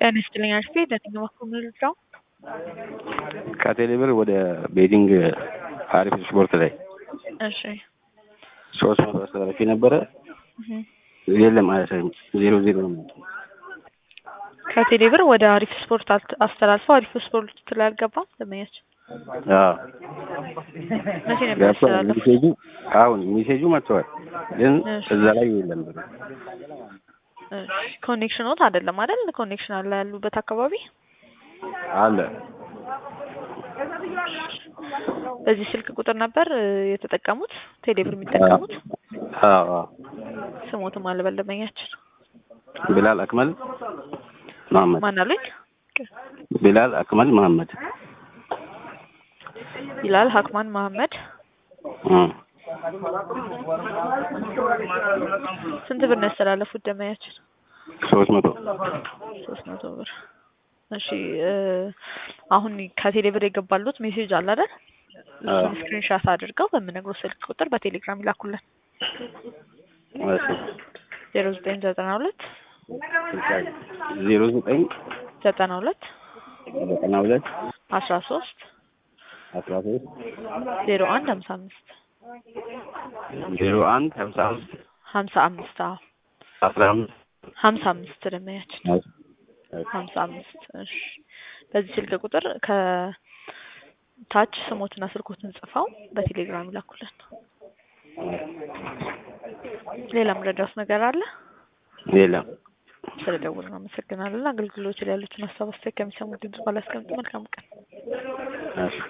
ጤና ይስጥልኝ አሽቴ ለትኛው በኩል ምልጫው ከቴሌብር ወደ ቤቲንግ አሪፍ ስፖርት ላይ እሺ ሶስት መቶ አስተላልፌ ነበረ። እህ። የለም አያሳይም። ዜሮ ዜሮ ነው። ከቴሌ ብር ወደ አሪፍ ስፖርት አልት- አስተላልፈው አሪፍ ስፖርት ላይ አልገባም ደንበኛችን አዎ መቼ ነበር ገብቷል። ያስተላለፉት? ሜሴጁ አሁን ሜሴጁ መጥተዋል፣ ግን እሺ። እዛ ላይ የለም ብር። እሺ ኮኔክሽኖት አይደለም አይደል? ኮኔክሽን አለ ያሉበት አካባቢ አለ በዚህ ስልክ ቁጥር ነበር እ, የተጠቀሙት ቴሌ ብር የሚጠቀሙት አዎ አዎ። ስሞትም አልበል ደንበኛችን ቢላል አክመል መሐመድ ማን አሉኝ? ቢላል አክመል መሐመድ ይላል ሀክማን መሀመድ እ ስንት ብር ነው ያስተላለፉት ደንበኛችን? ሶስት መቶ ሶስት መቶ ብር እሺ እ፣ አሁን ከቴሌ ብር የገባሉት ሜሴጅ አለ አይደል? እሱን አዎ። ስክሪንሻት አድርገው በምነግረው ስልክ ቁጥር በቴሌግራም ይላኩልን እሺ ዜሮ ዘጠኝ ዘጠና ሁለት ዜሮ ዘጠኝ ዘጠና ሁለት ዘጠና ሁለት አስራ ሶስት አስራ ሶስት ዜሮ አንድ ሀምሳ አምስት ዜሮ አንድ ሀምሳ አምስት ሀምሳ አምስት አዎ አስራ አምስት ሀምሳ አምስት ደንበኛችን ሀምሳ አምስት እሺ በዚህ ስልክ ቁጥር ከታች ስሞትና ስልኮትን ጽፈው በቴሌግራም ይላኩልን ሌላ ምረዳውስ ነገር አለ የለም ስለደወልን አመሰግናለን አገልግሎት ላይ ያሉትን ሀሳብ አስተያየት ከሚሰሙ ድምጽ ባላስቀምጥ መልካም ቀን እሺ